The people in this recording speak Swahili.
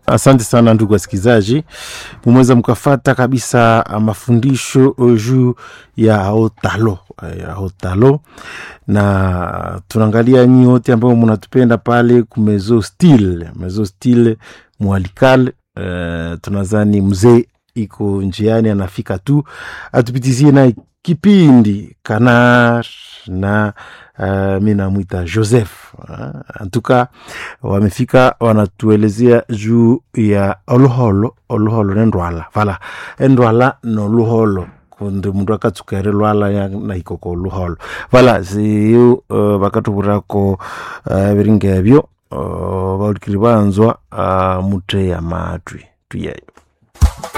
Asante sana ndugu wasikilizaji, mumeweza mkafata kabisa mafundisho juu ya hotalo ya hotalo, na tunaangalia nyi wote ambao mnatupenda pale kumezo stil mezo stil mwalikal. Uh, tunazani mzee iko njiani anafika tu atupitizie na kipindi kanar na uh, mi namwita Joseph uh, antuka wamefika wanatuelezea juu ya oluholo oluholo nendwala vala endwala noluholo kundi mundu akatsukere lwala naikoko oluholo vala siyo uh, vakatuvurako uh, viringa evyo uh, vaulikiri vanzwa uh, muthe ya matwi tuyeyo